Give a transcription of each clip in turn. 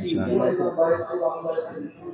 wannan bayan Allah Allah ya kare su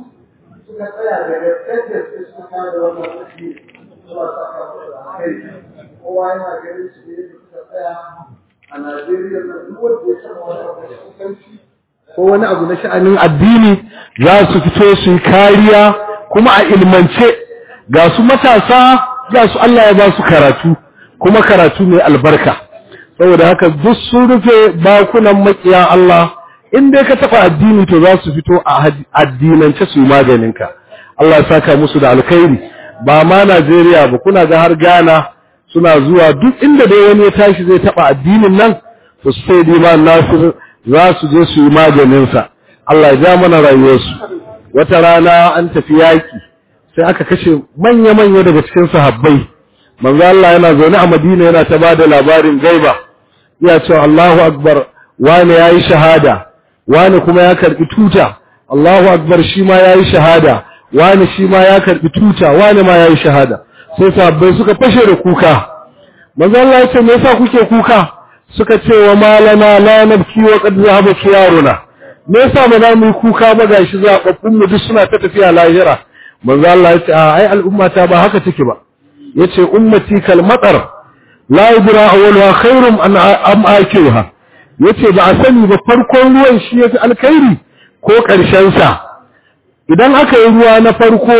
suka tsaya da gaskiyar da suka kare wannan aiki Allah ta kafa da kai kowa yana ganin su ne da suka tsaya a Najeriya da duk wanda ya san wani abu da kusanci ko wani abu na sha'anin addini za su fito su yi kariya kuma a ilmance ga su matasa ga su Allah ya ba su karatu kuma karatu mai albarka saboda haka duk sun rufe bakunan makiya Allah in dai ka taba addini to za su fito a addinance su yi maganinka Allah ya saka musu da alkhairi ba ma Najeriya ba kuna ga har Ghana suna zuwa duk inda dai wani ya tashi zai taba addinin nan to sai dai ma Nasir za su je su yi maganinsa Allah ya ja mana rayuwarsu wata rana an tafi yaki sai aka kashe manya-manya daga cikin sahabbai manzo Allah yana zaune a Madina yana ta bada labarin gaiba iya cewa Allahu akbar wani yayi shahada wani kuma ya karbi tuta Allahu akbar shi ma yayi shahada wani shi ma ya karbi tuta wani ma yayi shahada sai sahabbai suka fashe da kuka manzo Allah ya ce me yasa kuke kuka suka ce wa malana la nabki wa qad zahaba khiyaruna me yasa ba za mu yi kuka ba gashi zababbun mu duk suna ta tafiya lahira manzo Allah ya ce ai al'umma ta ba haka take ba yace ummati kal matar la yudra awwaluha khairum an am akiruha yace ba a sani ba farkon ruwan shi yafi alkhairi ko karshen sa idan aka yi ruwa na farko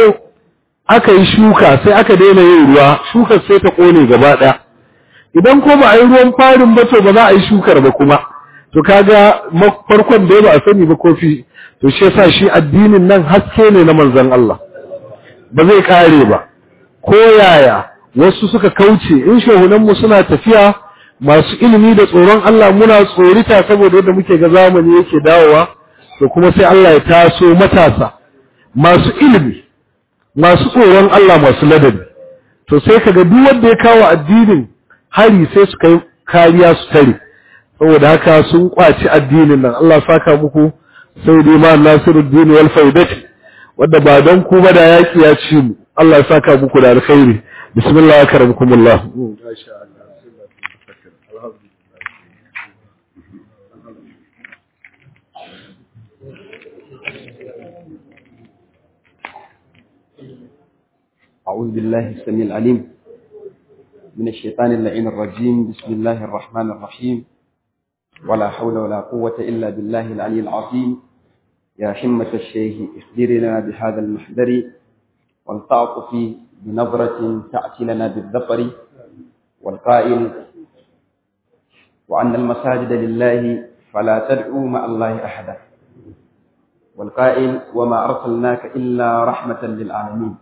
aka yi shuka sai aka daina yin ruwa shukar sai ta kone gaba daya idan ko ba a yi ruwan farin ba to ba za a yi shukar ba kuma to kaga farkon da ba a sani ba kofi to shi yasa shi addinin nan haske ne na manzon Allah ba zai kare ba ko yaya wasu suka kauce in shehunanmu suna tafiya masu ilimi da tsoron Allah muna tsorita saboda yadda muke ga zamani yake dawowa to kuma sai Allah ya taso matasa masu ilimi masu tsoron Allah masu ladabi to sai kaga duk wanda ya kawo addinin hari sai su kai kariya su tare saboda haka sun kwaci addinin nan Allah saka muku sai dai ma Nasiruddin wal Faidati wanda ba don ku ba da yaki ya ci mu Allah ya saka muku da alkhairi bismillah ya karamukumullah أعوذ بالله السميع العليم من الشيطان اللعين الرجيم بسم الله الرحمن الرحيم ولا حول ولا قوة إلا بالله العلي العظيم يا حمة الشيخ اخبرنا بهذا المحذر والتعطف بنظرة تأتي لنا بالظفر والقائل وأن المساجد لله فلا تدعوا مع الله أحدا والقائل وما أرسلناك إلا رحمة للعالمين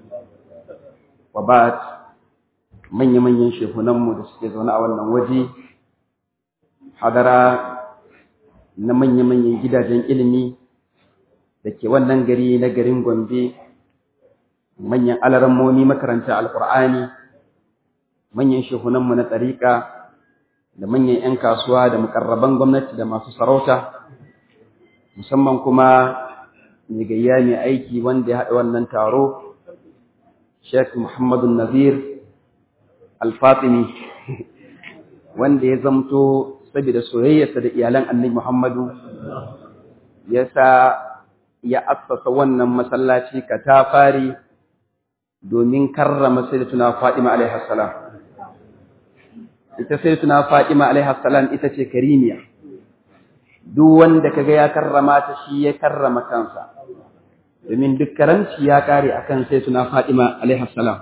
وبعد من يمن ينشف نمو دسكيزونا أولا وجي حضر نمن يمن يجدا جن إلمي da ke wannan gari na garin Gombe manyan alarammomi makaranta alkur'ani manyan shehunanmu na tsarika da manyan 'yan kasuwa da mukarraban gwamnati da masu sarauta musamman kuma mai gayya mai aiki wanda ya haɗa wannan taro Sheikh Muhammadu Nazir Al-Fatimi wanda ya zamto saboda soyayyarsa da iyalan Annabi Muhammadu ya sa ya assasa wannan masallaci katafari domin karrama sayyidatuna Fatima alaiha salam ita sayyidatuna Fatima alaiha salam ita ce karimiya duk wanda kaga ya karrama ta shi ya karrama kansa domin duk karamci ya kare akan sayyidatuna Fatima alaiha salam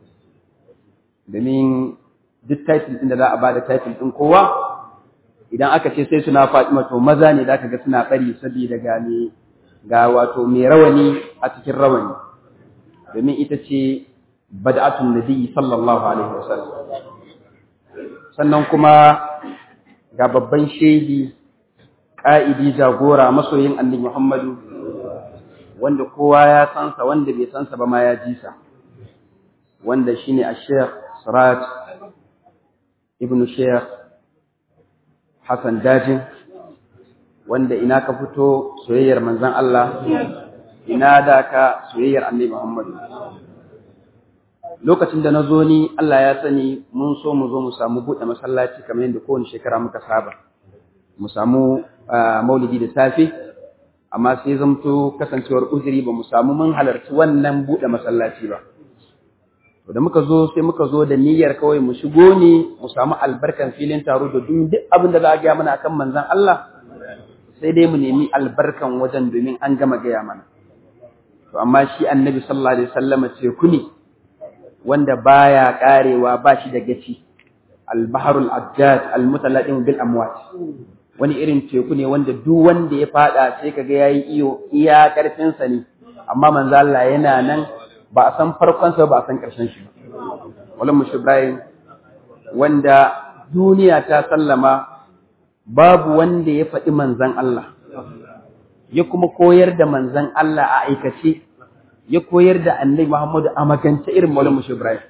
domin duk title din da za a bada title din kowa idan aka ce sayyidatuna Fatima to maza ne zaka ga suna bari saboda gane ga wato mai rawani a cikin rawani domin ita ce bad'atun nabi sallallahu alaihi wasallam sannan kuma ga babban shehi ƙa'idi jagora masoyin annabi Muhammadu wanda kowa ya sansa wanda bai sansa ba ma ya ji sa wanda shine a Sheikh Sirat ibn Sheikh Hassan Dajin wanda ina ka fito soyayyar manzon Allah ina da ka soyayyar annabi Muhammadu lokacin da na zo ni Allah ya sani mun so mu zo mu samu buɗe masallaci kamar yadda kowane shekara muka saba mu samu maulidi da safe amma sai zamto kasancewar uzuri ba mu samu mun halarci wannan buɗe masallaci ba to da muka zo sai muka zo da niyyar kawai mu shigo ne mu samu albarkan filin taro da duk abin da za a gaya mana akan manzon Allah sai dai mu nemi albarkan wajen domin an gama gaya mana to amma shi annabi sallallahu alaihi wasallam ce kuni wanda baya karewa ba shi da gaci al-bahrul ajjad al-mutaladim bil amwat wani irin teku ne wanda duk wanda ya fada sai kaga yayi iyo iya karfin sa ne amma manzo Allah yana nan ba a san farkon sa ba a san karshen shi ba wallan mushi Ibrahim wanda duniya ta sallama babu wanda ya faɗi manzon Allah ya kuma koyar da manzon Allah a aikace ya koyar da annabi Muhammadu a magance irin wallan mushi Ibrahim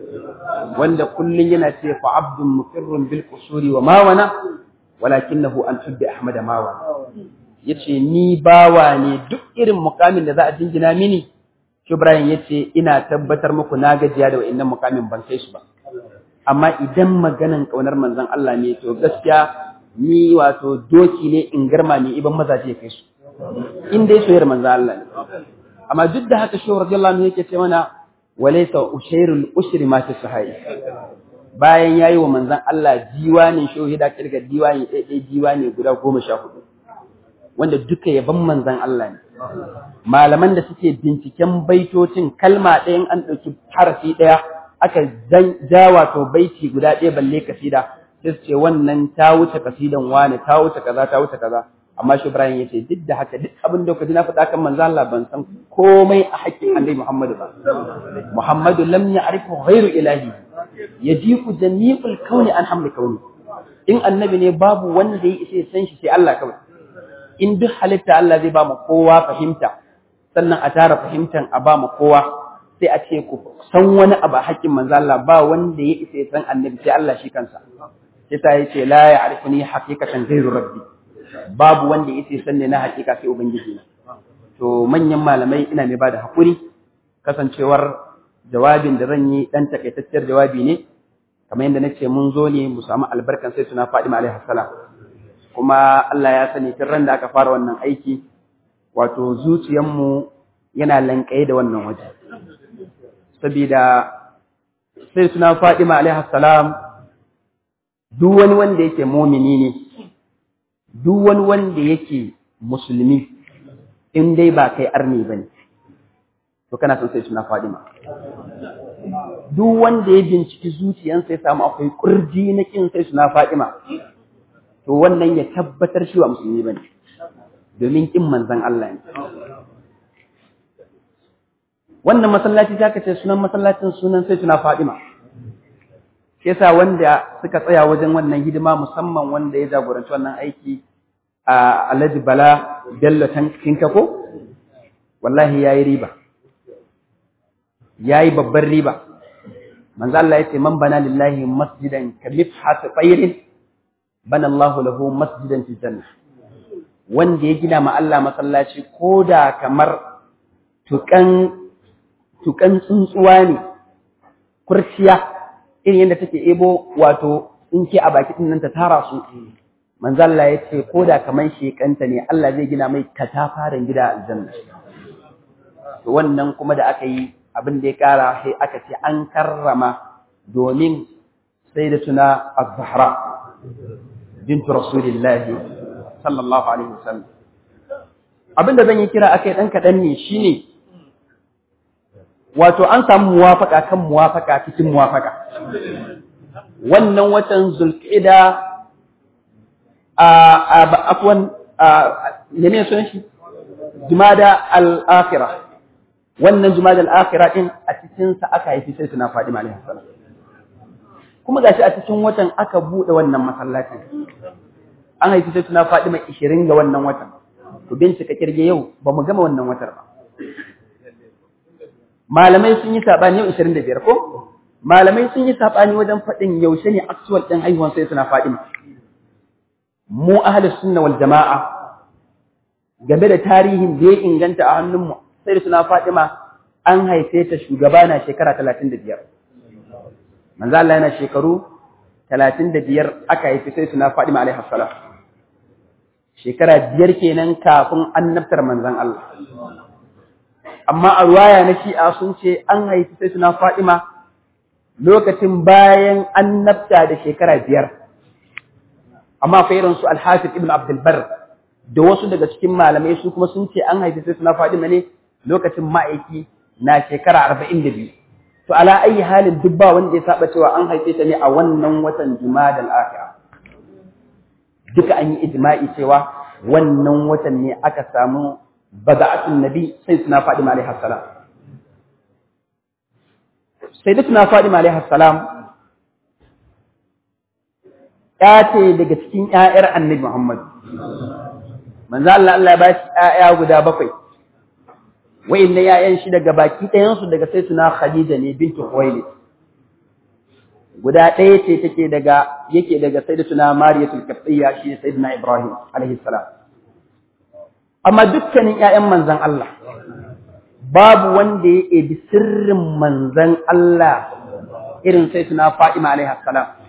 wanda kullun yana ce fa abdun muqirrun bil qusuri wa ma wana walakinahu an tuddi ahmad mawa yace ni bawa ne duk irin mukamin da za a jingina mini Ibrahim yace ina tabbatar muku na gajiya da wa'annan mukamin ban kai su ba amma idan maganan kaunar manzon Allah ne to gaskiya ni wato doki ne in garma ne iban mazaje kai su in dai soyayyar manzon Allah ne amma duk da haka shi radiyallahu anhu yake ce mana walaysa ushairul usri ma fi sahai bayan ya yi wa manzan Allah diwanin shohida kirga diwani ɗaiɗai diwani guda goma sha hudu wanda duka yaban manzan Allah ne malaman da suke binciken baitocin kalma ɗayan an ɗauki harafi ɗaya aka ja wato baiti guda ɗaya balle kasida sai su ce wannan ta wuce kasidan wani ta wuce kaza ta wuce kaza amma shi Ibrahim ya ce duk da haka duk abin da kaji na faɗa kan manzo Allah ban san komai a haƙƙin Annabi Muhammadu ba Muhammadu lam ya'rifu ghairu ilahi yajiku jami'ul kauni an hamli kauni in annabi ne babu wanda ya isa san shi sai Allah kawai in duk halitta Allah zai ba mu kowa fahimta sannan a tara fahimtan a ba mu kowa sai a ce ku san wani abu a haƙƙin manzo Allah ba wanda ya isa san annabi sai Allah shi kansa yasa yace la ya'rifuni haqiqatan ghairu rabbi babu wanda ya isa san ne na haƙiƙa sai ubangiji na to manyan malamai ina mai bada hakuri kasancewar jawabin da zan yi dan takaitacciyar jawabi ne kamar yadda nace mun zo ne mu samu albarkan sai suna Fadima alaihi salam kuma Allah ya sani tun ran da aka fara wannan aiki wato zuciyarmu yana lankaye da wannan waje saboda sai suna Fadima alaihi salam duk wani wanda yake mumini ne duk wani wanda yake musulmi in dai ba kai arni bane to kana son sai suna Fadima duk wanda ya binciki zuciyansa ya samu akwai kurji na kin sai suna Fadima to wannan ya tabbatar shi wa musulmi bane domin kin manzon Allah ne wannan masallaci ta kace sunan masallacin sunan sai suna Fadima shi yasa wanda suka tsaya wajen wannan hidima musamman wanda ya jagoranci wannan aiki a Alhaji Bala Bello Tinka ko wallahi yayi riba yayi babbar riba manzo Allah yace man bana lillahi masjidan ka mifhat tayrin bana Allah lahu masjidan fi janna wanda ya gina ma Allah masallaci koda kamar tukan tukan tsuntsuwa ne kurciya irin yadda take ebo wato in ke a baki nan ta tara su manzo Allah yace koda kamar shekanta ne Allah zai gina mai katafaren gida aljanna to wannan kuma da aka yi abin da ya kara sai aka ce an karrama domin sai da tuna az-zahra bintu rasulillahi sallallahu alaihi wasallam abin da zan yi kira akai dan kadan ne shine wato an samu muwafaka kan muwafaka cikin muwafaka wannan watan zulqa'ida a afwan ne son shi jumada al-akhirah wannan jumada al-akhirah din a cikin sa aka haifi sai tuna Fadima alaihi salam kuma gashi a cikin watan aka bude wannan masallaci an haifi sai tuna Fadima 20 ga wannan watan to bincika kirge yau ba mu gama wannan watar ba malamai sun yi sabani yau 25 ko malamai sun yi sabani wajen fadin yaushe ne actual din haihuwan sai tuna Fadima mu ahlus sunna wal jamaa game da tarihin da ya inganta a hannunmu sai da suna Fatima an haife ta shugaba na shekara 35 manzo Allah yana shekaru 35 aka haife sai suna Fatima alaihi salam shekara biyar kenan kafin annabtar manzon Allah amma a ruwaya na shi'a sun ce an haifi sai suna Fatima lokacin bayan annabta da shekara biyar amma fa irin su Al-Hafiz Ibn Abdul Barr da wasu daga cikin malamai su kuma sun ce an haifi sai suna Fatima ne lokacin ma'aiki na shekara arba'in da biyu to ala ayi halin duk ba wanda ya saba cewa an haife ta ne a wannan watan Jumadal Akhirah duka an yi ijma'i cewa wannan watan ne aka samu bada'atun nabi sai suna Fadima alaihi salam sai da suna Fadima alaihi salam ya ce daga cikin ƴaƴar Annabi Muhammad manzo Allah Allah ya ba shi ƴaƴa guda bakwai wa'inda ƴaƴan shi daga baki ɗayan su daga sai suna Khadija ne bintu Khuwailid guda ɗaya ce take daga yake daga sayyidatuna Mariyatul Qibtiyya shi sayyidina Ibrahim alaihi salam amma dukkanin ƴaƴan manzon Allah babu wanda ya ebi sirrin manzon Allah irin sayyidina Fatima alaihi salam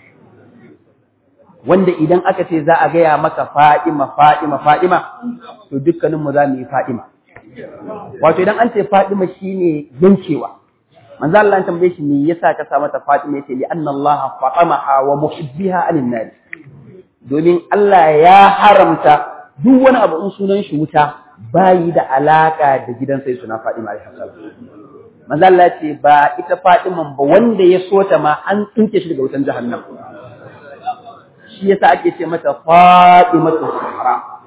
wanda idan aka ce za a gaya maka Fatima Fatima Fatima to dukkanin mu za mu yi Fatima wato idan an ce Fatima shine yankewa manzo Allah ya tambaye shi me yasa ka sa mata Fatima yace li anna Allah fatamaha wa muhibbiha anin nar domin Allah ya haramta duk wani abu in sunan shi wuta bayi da alaka da gidan sai suna Fatima alaihi salam manzo Allah ya ce ba ita Fatima ba wanda ya so ta ma an tsinke shi daga wutan jahannam shi yasa ake ce mata Fatimatu Zahra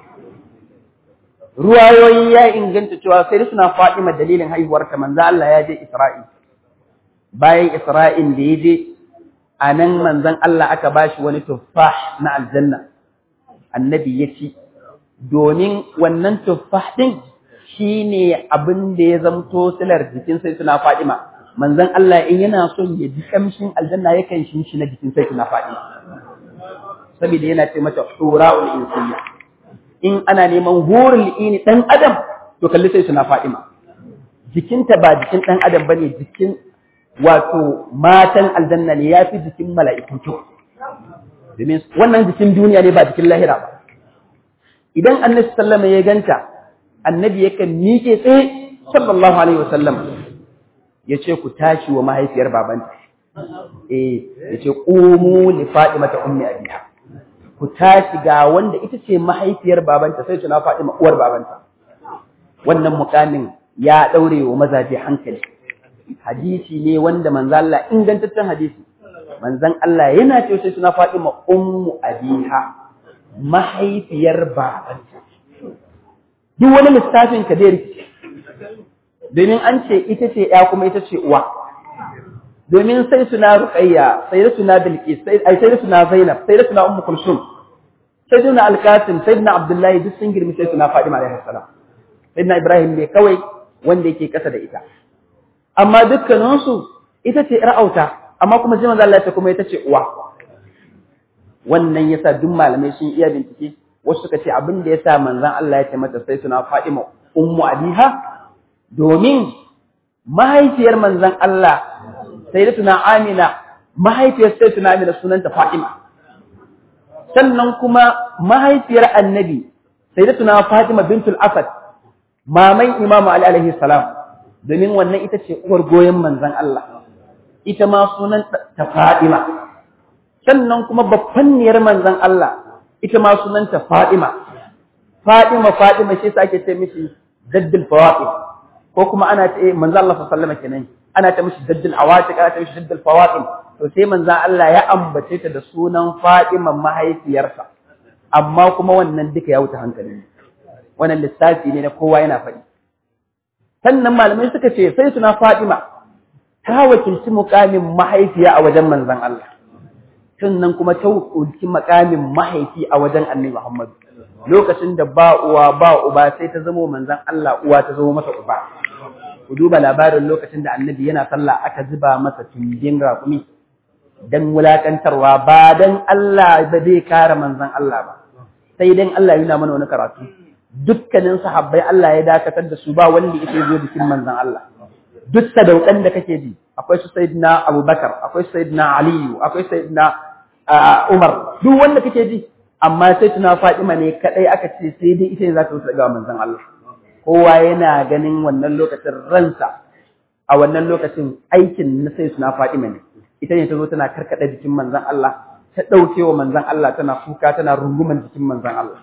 ruwayoyi ya inganta cewa sai suna Fatima dalilin haihuwarta manzo Allah ya je Isra'i bayan Isra'in da ya je a nan manzon Allah aka bashi wani tuffah na aljanna annabi ya ci domin wannan tuffah din shine abin da ya zamto silar jikin sai suna Fatima manzon Allah in yana son ya ji kamshin aljanna yakan shin shi na jikin sai suna Fatima saboda yana ce mata hura'ul insiyya in ana neman hurul ini dan adam to kalli sai suna Fatima jikinta ba jikin dan adam bane jikin wato matan aljanna ne yafi jikin mala'iku kyau domin wannan jikin duniya ne ba jikin lahira ba idan annabi sallama ya ganta annabi yakan miƙe tsaye sallallahu alaihi wasallam ya ce ku tashi wa mahaifiyar babanta eh ya ce ƙumu li fatimata ummi abiha ku tashi ga wanda ita ce mahaifiyar babanta sai tuna Fatima uwar babanta wannan mukamin ya daure wa mazaje hankali hadisi ne wanda manzo Allah ingantaccen hadisi manzon Allah yana cewa sai tuna Fatima ummu abiha mahaifiyar babanta duk wani lissafin ka dai rikice domin an ce ita ce ya kuma ita ce uwa domin sai suna ruqayya sai suna bilqis sai ai sai suna zainab sai suna ummu kulsum sayyidina al-qasim sayyidina abdullahi duk sun girmi sai suna fadima alaihi salam sayyidina ibrahim ne kawai wanda yake kasa da ita amma dukkanin su ita ce ra'auta amma kuma sai manzo Allah ya kuma ita ce uwa wannan yasa duk malamai sun iya bincike wasu suka ce abin da yasa manzon Allah ya ce mata sai suna fadima ummu abiha domin mahaifiyar manzon Allah sayyidatuna Amina mahaifiyar sayyidatuna Amina sunanta Fatima sannan kuma mahaifiyar Annabi sayyidatuna Fatima bintul Asad maman Imam Ali alaihi salam domin wannan ita ce uwar goyen manzon Allah ita ma sunanta ta Fatima sannan kuma baffanniyar manzon Allah ita ma sunanta Fatima Fatima Fatima shi yasa ake ce mishi daddul fawaqi ko kuma ana ce manzo Allah sallallahu alaihi wasallam kenan ana ta mishi daddul awatiq ana ta mishi daddul fawaqim to sai manzo Allah ya ambace ta da sunan Fatima mahaifiyarsa amma kuma wannan duka ya wuce hankali wannan lissafi ne na kowa yana faɗi sannan malamai suka ce sai suna Fatima ta wakilci mukamin mahaifiya a wajen manzon Allah sannan kuma ta wakilci mukamin mahaifi a wajen Annabi Muhammad lokacin da ba uwa ba uba sai ta zama manzon Allah uwa ta zama masa uba ku duba labarin lokacin da annabi yana sallah aka zuba masa tumbin raƙumi dan wulakantarwa ba dan Allah ba zai kare manzon Allah ba sai dan Allah yana mana wani karatu dukkanin sahabbai Allah ya dakatar da su ba wanda yake zo bikin manzon Allah duk sadaukan da kake ji akwai su sayyidina Abubakar akwai sayyidina Ali akwai sayyidina Umar duk wanda kake ji amma sai tuna Fatima ne kadai aka ce sai dai ita ne za ta wuce ga manzon Allah kowa yana ganin wannan lokacin ransa a wannan lokacin aikin na sai tuna Fatima ne ita ne ta zo tana karkada jikin manzon Allah ta dauke wa manzon Allah tana kuka tana runguman jikin manzon Allah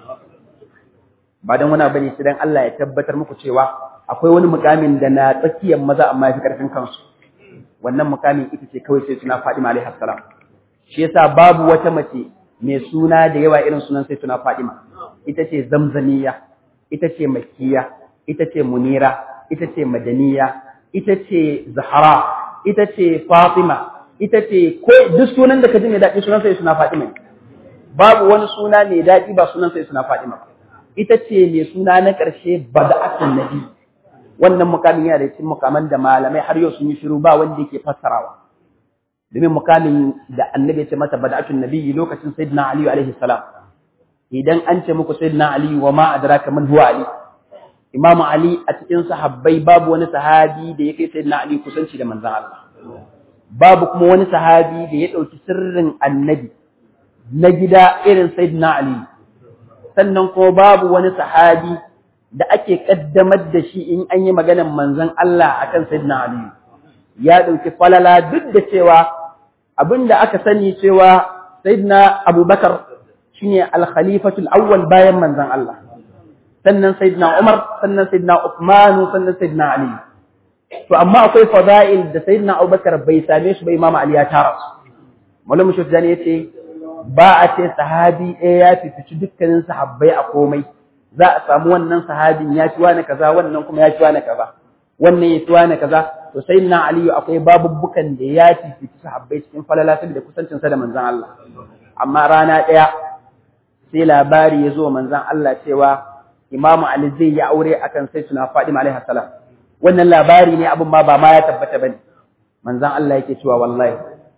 ba dan wani bane sai dan Allah ya tabbatar muku cewa akwai wani mukamin da na tsakiyar maza amma ya fi karfin kansu wannan mukamin ita ce kawai sai tuna Fatima alaihi salam shi yasa babu wata mace mai suna da yawa irin sunan sai tuna Fatima ita ce zamzamiya ita ce makiya ita ce munira ita ce madaniya ita ce zahara ita ce fatima ita ce ko duk sunan da ka ji mai daɗi sunan sai suna Fatima babu wani suna mai daɗi ba sunan sai suna Fatima ita ce mai suna na ƙarshe bada'atun nabi wannan mukamin yana da cikin mukaman da malamai har yau sun yi shiru ba wanda yake fassarawa domin mukamin da annabi ya ce masa bada'atun nabi lokacin sayyidina ali alaihi salam idan an ce muku sayyidina ali wa ma adraka man huwa ali imamu ali a cikin sahabbai babu wani sahabi da ya kai sayyidina ali kusanci da manzon Allah babu kuma wani sahabi da ya dauki sirrin annabi na gida irin sayyidina ali sannan kuma babu wani sahabi da ake kaddamar da shi in an yi maganar manzon Allah akan sayyidina Ali ya dauki falala duk da cewa abinda aka sani cewa sayyidina Abubakar shine al-khalifatul awwal bayan manzon Allah sannan sayyidina Umar sannan sayyidina Uthman sannan sayyidina Ali to amma akwai fada'il da sayyidina Abubakar bai same shi ba Imam Ali ya tara su Maulana Shufjani yace ba a ce sahabi ɗaya ya fifici dukkanin sahabbai a komai za a samu wannan sahabin ya ci wani kaza wannan kuma ya ci wani kaza wannan ya ci wani kaza to sai na aliyu akwai babubbukan da ya fifici sahabbai cikin falala da kusancinsa da manzon Allah amma rana ɗaya sai labari ya zo manzon Allah cewa imamu ali zai yi aure akan sai suna fadima alaihi salam wannan labari ne abin ma ba ma ya tabbata bane manzon Allah yake cewa wallahi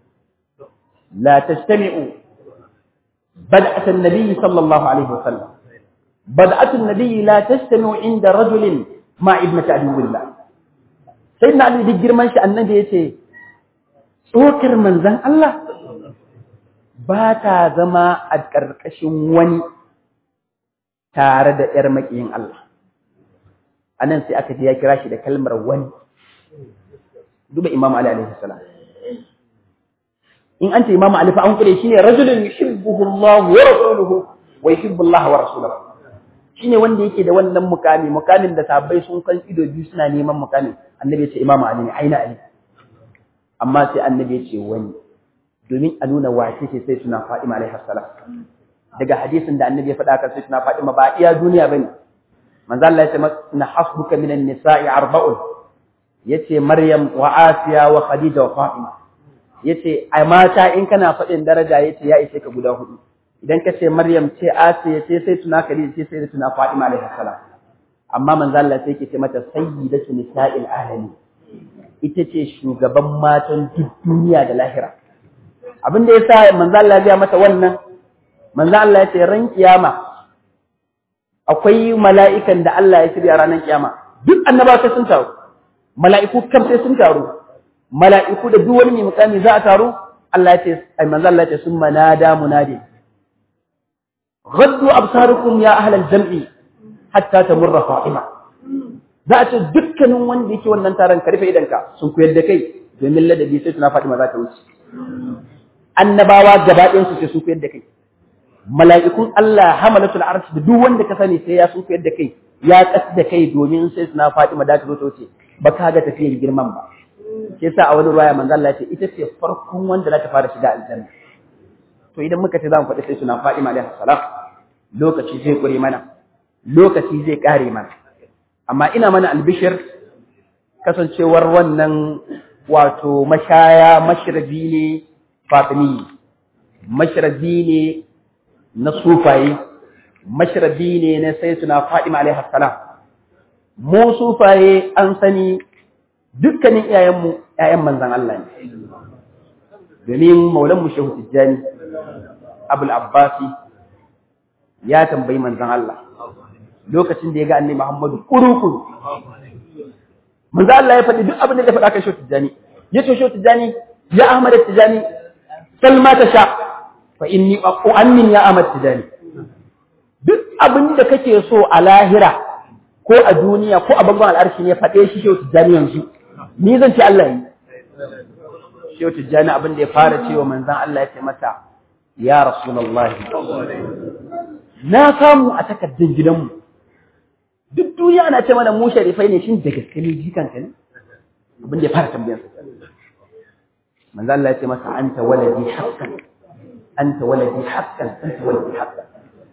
la tastami'u بدأة النبي صلى الله عليه وسلم بدأة النبي لا تجتمع عند رجل مع ابنة عدو الله سيدنا علي دي جرمان شي النبي يتي tsokar manzan Allah ba ta zama a ƙarƙashin wani tare da ‘yar maƙiyin Allah. A nan sai aka je ya kira shi da kalmar wani, duba Imam Ali alaihi salam. in an ce imamu alifa an kure shine rajulun yuhibbuhu Allah wa rasuluhu wa yuhibbu Allah wa rasuluhu shine wanda yake da wannan mukami mukamin da sahabbai sun kan ido biyu suna neman mukamin annabi ya ce imamu ali ne aina ali amma sai annabi ya ce wani domin a nuna wace ce sai suna Fatima alaihi salam daga hadisin da annabi ya faɗa kan sai suna Fatima ba iya duniya bane manzo Allah ya ce na hasbuka minan nisa'i arba'un yace Maryam wa Asiya wa Khadija wa Fatima yace a mata in kana faɗin daraja yace ya ishe ka guda hudu idan ka ce Maryam ce Asiya ce sai tuna Khadija ce sai tuna Fatima alaihi salam amma manzo Allah sai ke ce mata sayyidatu nisa'il alamin ita ce shugaban matan duk duniya da lahira abin da yasa manzo Allah ya mata wannan manzo Allah ya ce ran kiyama akwai mala'ikan da Allah ya shirya ranar kiyama duk annabawa sai sun taru mala'iku kam sai sun taru mala'iku da duk wani mai mukami za a taru Allah ya ce ai manzo Allah ya ce summa nada munadi غضوا أبصاركم يا أهل الجمع حتى تمر فاطمة za a ce dukkanin wanda yake wannan taron karfe idanka sun koyar da kai domin ladabi sai suna Fatima za ta wuce annabawa gaba ɗayan su sai sun koyar da kai mala'ikun Allah hamalatul arsh da duk wanda ka sani sai ya sun koyar da kai ya kas da kai domin sai suna Fatima da ta zo ta wuce ba ka ga tafiyar girman ba sai sa a wani ruwaya manzo Allah ya ce ita ce farkon wanda za ta fara shiga aljanna to idan muka ce za mu faɗi sai suna Fatima alaihi salam lokaci zai kure mana lokaci zai kare mana amma ina mana albishir kasancewar wannan wato mashaya mashrabi ne fatimi mashrabi ne na sufaye mashrabi ne na sayyidina Fatima alaihi salam mu sufaye an sani dukkanin iyayenmu ƴaƴan manzon Allah ne domin maulan mu shehu tijjani abul abbasi ya tambayi manzon Allah lokacin da ya ga annabi Muhammadu kurukuru manzo Allah ya faɗi duk abin da ya faɗa kan Shehu Tijani ya ce Shehu Tijani ya Ahmad Tijani salma ta sha fa inni u'ammin ya Ahmad Tijani duk abin da kake so a lahira ko a duniya ko a bangon al'arshi ne faɗe shi shehu tijjani yanzu ni zan ce Allah yi shehu tijjani abin da ya fara cewa manzan Allah ya ce mata ya rasulullahi na samu a takardar gidanmu duk duniya ana ce mana mu sharifai ne shin da gaske ne jikanka ne abin da ya fara tambayar sa manzan Allah ya ce masa anta waladi haqqan anta waladi haqqan anta waladi haqqan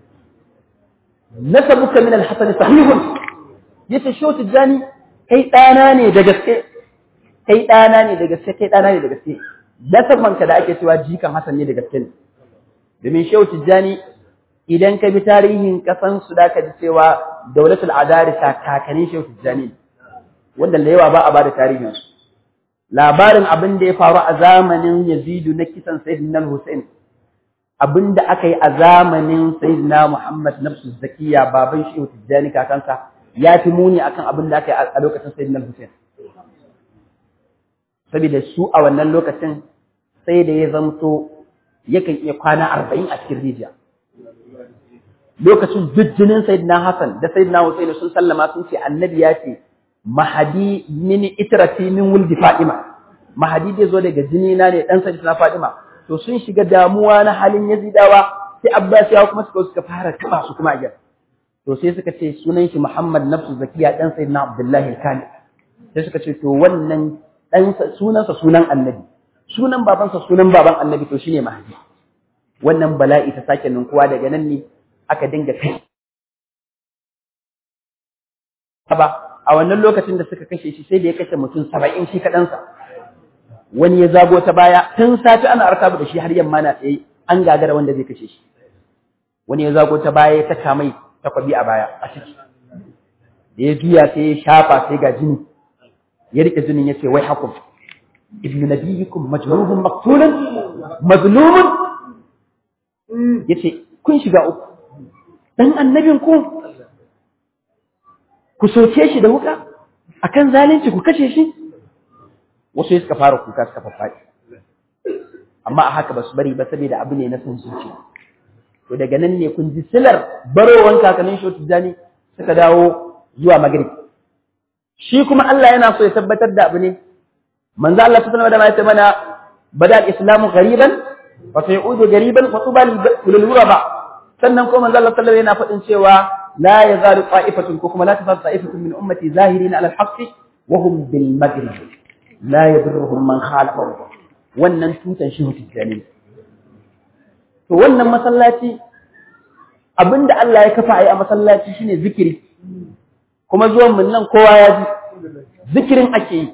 nasabuka min al-hasan sahihun yace sho tijani kai dana ne da gaske kai dana ne da gaske kai dana ne da gaske nasabanka da ake cewa jikan hasan ne da gaske ne domin shehu tijani idan ka bi tarihin kasan su da ka ji cewa daulatul adarisa kakanin shehu tijani wanda da yawa ba a bada tarihin su labarin abin da ya faru a zamanin yazidu na kisan sayyidina hussein abin da aka yi a zamanin sayyidina muhammad nafsu zakiya baban shehu tijani kakansa ya fi muni akan abin da aka yi a lokacin sayyidina hussein saboda su a wannan lokacin sai da ya zamto yakan iya kwana arba'in a cikin rijiya lokacin jujjinin sayyidina Hassan da sayyidina Hussein sun sallama sun ce annabi ya ce mahadi min itrati min wuldi Fatima mahadi zai zo daga jini na ne dan sayyidina Fatima to sun shiga damuwa na halin Yazidawa sai Abbasiyawa kuma suka suka fara taba su kuma a to sai suka ce sunan shi Muhammad nafsu zakiya dan sayyidina Abdullahi al-Kani sai suka ce to wannan dan sunansa sunan annabi sunan babansa sunan baban annabi to shine mahdi wannan bala'i ta sake ninkuwa daga nan ne aka dinga kai ba a wannan lokacin da suka kashe shi sai da ya kashe mutum saba'in shi kaɗansa wani ya zago ta baya tun sati ana arkabu da shi har yamma na tsaye an gagara wanda zai kashe shi wani ya zago ta baya ya saka mai takwabi a baya a ciki da ya juya sai ya shafa sai ga jini ya rike jinin ya ce wai hakum ibnu nabiyikum majnubun maqtulun mazlumun yace kun shiga uku dan annabin ku ku soke shi da wuka akan zalunci ku kashe shi wasu suka fara kuka suka fafaɗi amma a haka basu bari ba saboda abu ne na son zuciya to daga nan ne kun ji silar barowan kakannin shotu jani suka dawo zuwa magrib shi kuma Allah yana so ya tabbatar da abu ne manzo Allah ta sanar da mai mana bada al-islamu ghariban wa sayudu ghariban wa tuba lil ghuraba sannan ko manzo Allah sallallahu yana faɗin cewa la yazalu qa'ifatun ko kuma la tazalu qa'ifatun min ummati zahirin ala al-haqqi wa hum bil maghrib la yadurruhum man khalafahu wannan tutan shi hutujani to wannan masallaci abinda Allah ya kafa a yi a masallaci shine zikiri kuma zuwan mun nan kowa ya ji zikirin ake yi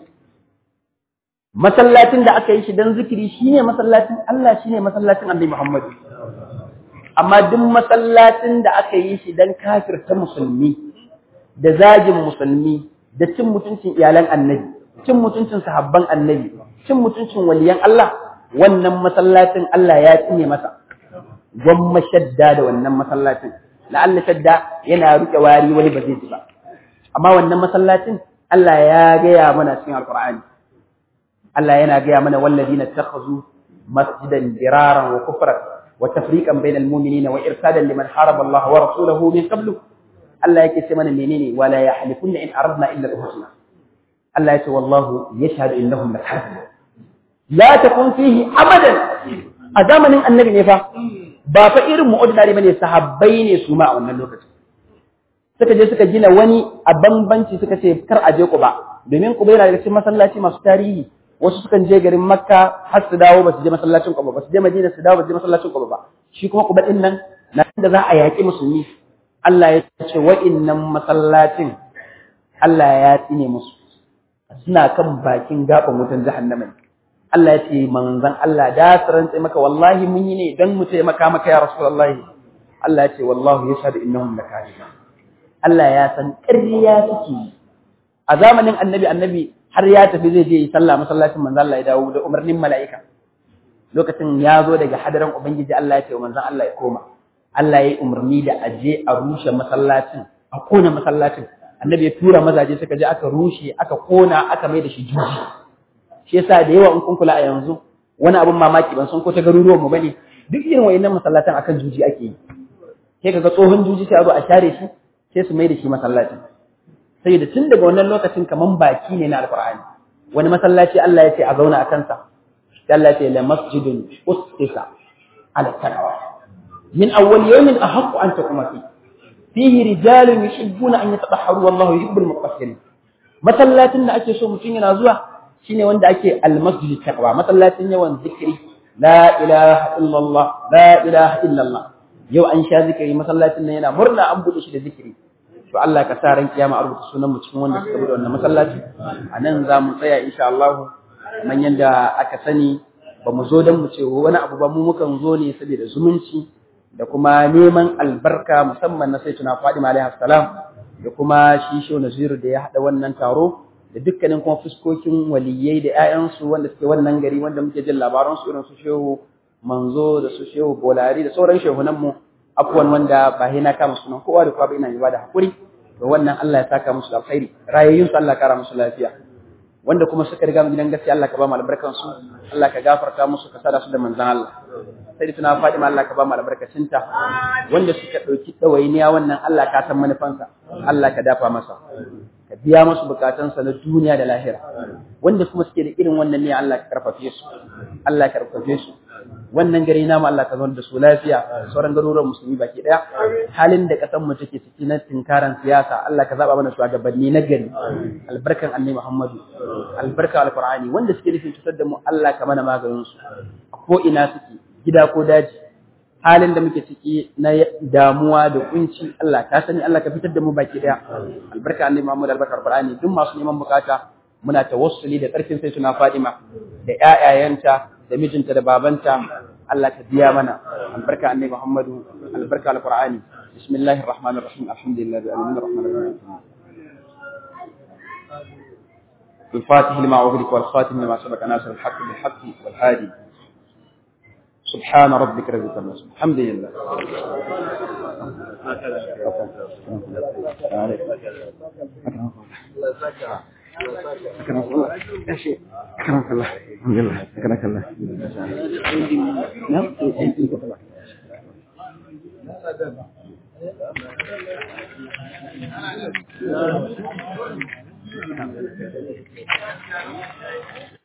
masallacin da aka yi shi dan zikiri shine masallacin Allah shine masallacin Annabi Muhammad amma duk masallacin da aka yi shi dan kafirta musulmi da zagin musulmi da cin mutuncin iyalan Annabi cin mutuncin sahabban Annabi cin mutuncin waliyan Allah wannan masallacin Allah ya tsine masa gwamma shadda da wannan masallacin la'alla shadda yana rike wari wani ba zai ji ba amma wannan masallacin Allah ya gaya mana cikin alqur'ani Allah yana gaya mana walladina takhazu masjidan diraran wa kufran wa tafriqan bainal mu'minina wa irsadan liman haraba Allah wa rasulahu min qablu Allah yake ce mana menene wala yahlifunna in aradna illa al-husna Allah ya ce wallahu yashhadu innahum lakazibun la takun fihi abadan a zamanin annabi ne fa ba fa irin mu ordinary bane sahabbai ne su ma a wannan lokacin suka je suka gina wani a bambanci suka ce kar a je Quba domin Quba yana daga cikin masallaci masu tarihi wasu sukan je garin Makka har su dawo ba su je masallacin Quba ba su je Madina su dawo ba su je masallacin Quba ba shi kuma Quba din nan na da za a yaƙi musulmi Allah ya ce wa'innan masallacin Allah ya tsine musu suna kan bakin gaban wutan jahannama Allah ya ce manzon Allah da su rantse maka wallahi mun yi ne dan mu taimaka maka ya Rasulullahi Allah ya ce wallahu yashhadu innahum lakazibun Allah ya san ƙarya suke a zamanin annabi annabi har ya tafi zai je yi sallah masallacin manzon Allah ya dawo da umarnin mala'ika lokacin ya zo daga hadaran ubangiji Allah ya ce manzon Allah ya koma Allah ya yi umarni da aje a rushe masallacin a kona masallacin annabi ya tura mazaje suka je aka rushe aka kona aka mai da shi juji shi yasa da yawa in kun kula a yanzu wani abin mamaki ban san ko ta garuruwan mu bane duk irin wayannan masallatan akan juji ake yi sai kaga tsohon juji sai a zo a share shi sai su mai da shi masallaci sai da tun daga wannan lokacin kaman baki ne na alqur'ani wani masallaci Allah ya ce a zauna a kansa sai Allah ya ce la masjidun ustisa ala taqwa min awwal yawmin ahaqqu an taquma fi fihi rijalun yuhibbuna an yatatahharu wallahu yuhibbul mutahhirin masallacin da ake so mutum yana zuwa shine wanda ake almasjid taqwa masallacin yawan zikiri la ilaha illallah la ilaha illallah yau an sha zikiri masallacin nan yana murna an bude shi da zikiri to Allah ka sa ran kiyama a rubuta sunan mu cikin wanda suka bude wannan masallaci a nan za mu tsaya insha Allah kamar yadda aka sani ba mu zo don mu ce wani abu ba mu mukan zo ne saboda zumunci da kuma neman albarka musamman na sayyidina Fadima alaihi salam da kuma shi Shehu Naziru da ya hada wannan taro da dukkanin kuma fuskokin waliyai da ƴaƴansu wanda suke wannan gari wanda muke jin labaran su irin su Shehu Manzo da su Shehu Bolari da sauran shehunan mu afuwan wanda ba na kama sunan kowa da kowa ba ina yi ba da hakuri to wannan Allah ya saka musu alkhairi rayayyun su Allah kara musu lafiya wanda kuma suka riga mu gidan gaskiya Allah ka ba mu albarkan su Allah ka gafarta musu ka sada su da manzon Allah sai tuna Fatima Allah ka ba mu albarkacinta wanda suka dauki dawainiya wannan Allah ka san manufansa Allah ka dafa masa ka biya musu bukatunsa na duniya da lahira wanda kuma suke da irin wannan ne Allah ka karfafe su Allah ka karfafe su wannan gari namu Allah ka zauna da su lafiya sauran garuruwan musulmi baki daya halin da kasan mu take ciki na tinkaran siyasa Allah ka zaba mana shugabanni na gari albarkan annabi Muhammadu albarka alqur'ani wanda suke nufin cutar da mu Allah ka mana maganin su a ko ina suke gida ko daji halin da muke ciki na damuwa da kunci Allah ka sani Allah ka fitar da mu baki daya albarka annabi Muhammad albarka alqur'ani duk masu neman bukata muna tawassuli da karfin sai tuna Fatima da ƴaƴayenta da mijinta da babanta Allah ka biya mana albarka annabi Muhammadu albarka alqur'ani bismillahir rahmanir rahim alhamdulillahi rabbil alamin arrahmanir rahim الفاتح لما أغلق والخاتم لما سبق ناصر الحق بالحق والهادي سبحان ربك رب العزة الحمد لله أكرمك الله يا شيخ أكرمك الله الحمد لله أكرمك الله نعم